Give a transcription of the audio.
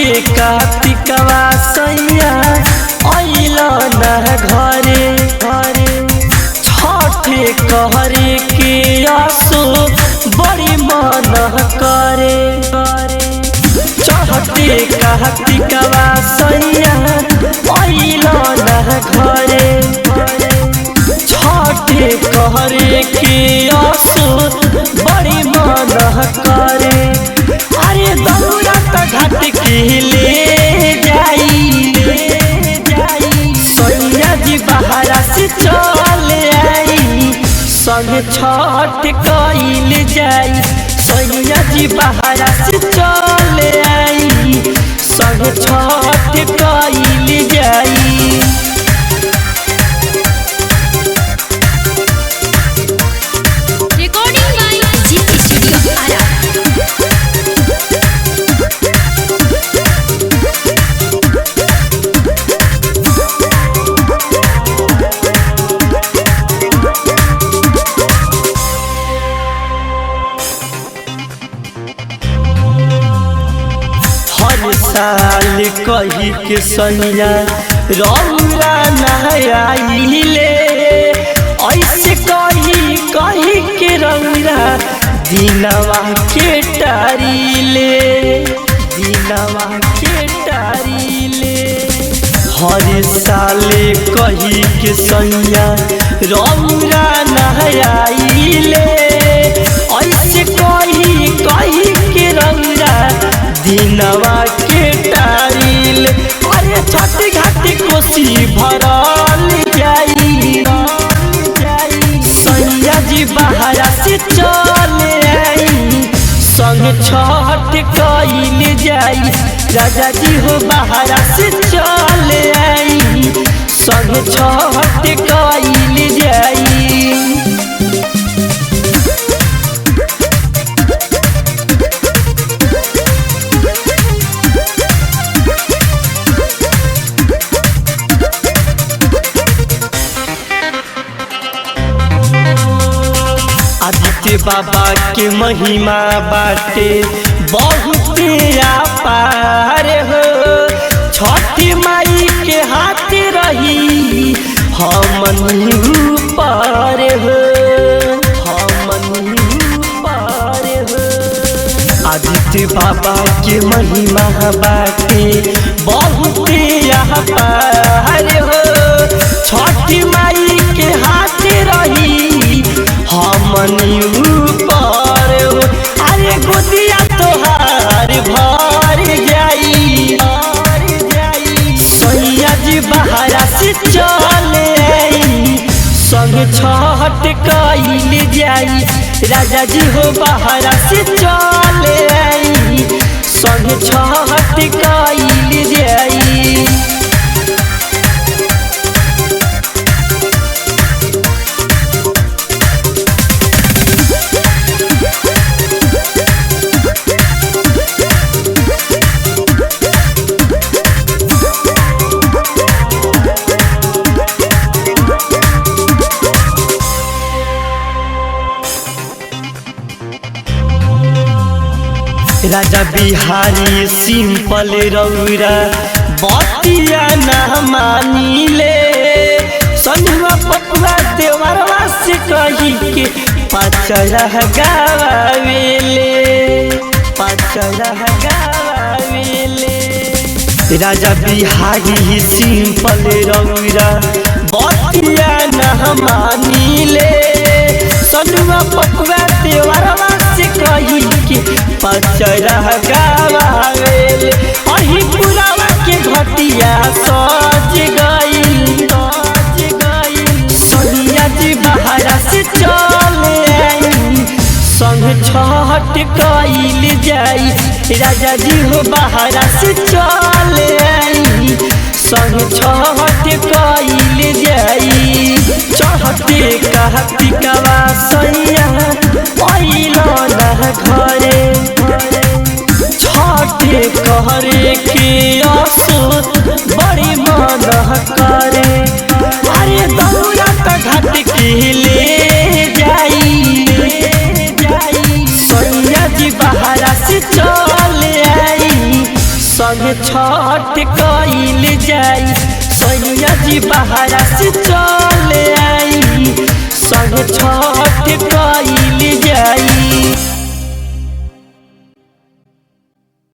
कार्तिकवा सैया अइल न घरे घरे छठे कहरे के आसो बड़ी मन करे करे चढ़ते कार्तिकवा सैया अइल न घरे घरे छठे कहरे के आसो बड़ी मन करे अरे दौरा त घाट के ले जाई ले जाई सैया जी बहारा से चल आई संग छठ कइल जाई सैया जी बहारा से चल आई संग छठ कइल जाई Recording by Zip Studio Ara. हर साल कही के सैया रौरा नहाइले ऐसे कही कही के रौरा दिनवा के टारीले दिनवा के टारीले हर साल कही के सैया रौरा नहाइले ऐसे कही कही के रौरा दिनवा के टाइल अरे छठ घाट कोसी भरल जाई सैया जी बहारा से चल आई संग छठ कइल जाई राजा जी हो बहारा से चल आई संग छठ कइल जाई आदित्य बाबा के महिमा बाटे बहुत अपार हो छठी माई के हाथ रही हमन पर हो हमन पर हो आदित्य बाबा के महिमा बाटे बहुत अपार हो छठी माई के हाथ रही हमनी ऊपर हो अरे गोदिया तोहार भर जाई भर जाई सैया जी बहारा से चल आई संग छठ कइल जाई राजा जी हो बहारा से चल आई संग छठ कइल जाई राजा बिहारी सिंपल रौरा बतिया न मानिले सनुआ पपुआ देवरवा से कही के पचरा गावेले पचरा गावेले राजा बिहारी सिंपल रौरा बतिया न मानिले सनुआ पपुआ देवरवा से कही के पचरा गावेले अही पुरावा के घटिया सज गई सज गई सोनिया जी बहारा से चल आई संग छठ कइल जाई राजा जी हो बहारा से चल आई संग छठ कइल जाई चढ़ते कार्तिकवा सैया अइल न घरे छठे कहरे के आसो बड़ी मन करे अरे दौरा त घाट के ले जाई ले जाई सैया जी बहारा से चल आई संग छठ कइल जाई सैया जी बहरा से चले आई संग छठ कइल जाई